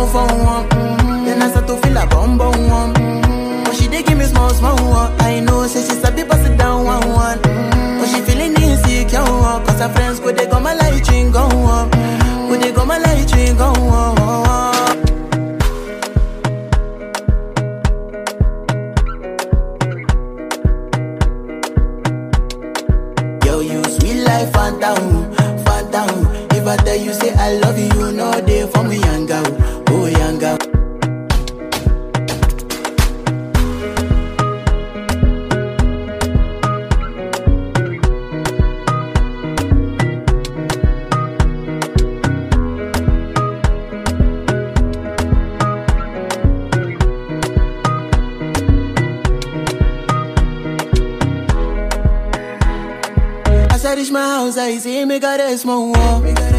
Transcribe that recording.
phone for one. Mm-hmm. Then I start to feel a bum bum one. Mm-hmm. But she dey give me small small one. I know say she sabi pass it down one one. Mm-hmm. But she feeling insecure one. Cause her friends go they go my light ring go on. Go they go my light ring go on. Yo, you sweet life, phantom, phantom. If I tell you say I love you, you know they for me, young girl, oh young girl. As I reach my house, I see me got a small wall.